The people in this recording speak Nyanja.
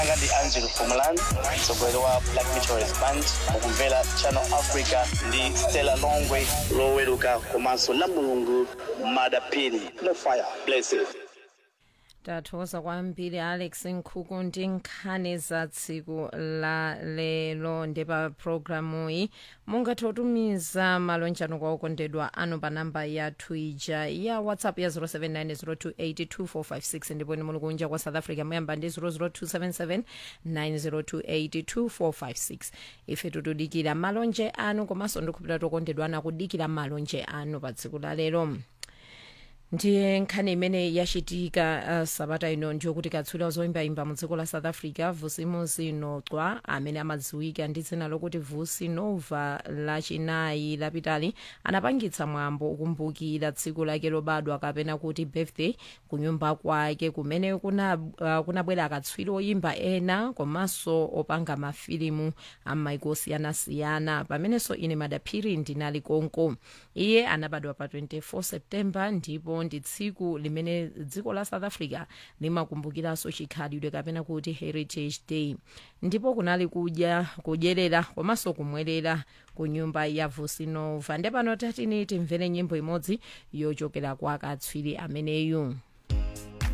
anga ndi angelo fumalan mtsogoleri wa black meteorist band mukumvera channel africa ndi stella longwe loweruka komanso la mulungu madapini no fire blessed tathokoza kwambiri alex nkhuku ndi nkhani za tsiku la lero ndi pa programu iyi mungathe kutumiza malonjano kwa okondedwa anu pa namba yathu ija ya whatsapp ya 0790282456 ndipo ni muli kunja kwa south africa muyamba ndi 0027790282456 ife tutudikira malonje anu komanso ndikhupira tokondedwa ana kudikira malonje anu pa tsiku la lero ndiye nkhani imene yachitika uh, sabata ino ndiyokuti katswiri zoyimbayimba mu dziko la south africa vusimuzi nocwa amene amadziwika ndi dzina lokuti vusi nova lachinayi lapitali anapangitsa mwambo ukumbukira tsiku lake lobadwa kapena kuti birthday ku nyumba kwake kumene kunabwera uh, kuna akatswiri oyimba ena komanso opanga mafilimu amaiko osiyanasiyana pamenenso ine madaphiri ndinali konko iye anabadwa pa 24 september ndipo ndi tsiku limene dziko la south africa limakumbukiranso chikhalidwe kapena kuti heritage day ndipo kunali kudya kudyerera komanso kumwerera ku nyumba ya vusinova ndepano tatini timvere nyimbo imodzi yochokera kwa katswiri ameneyu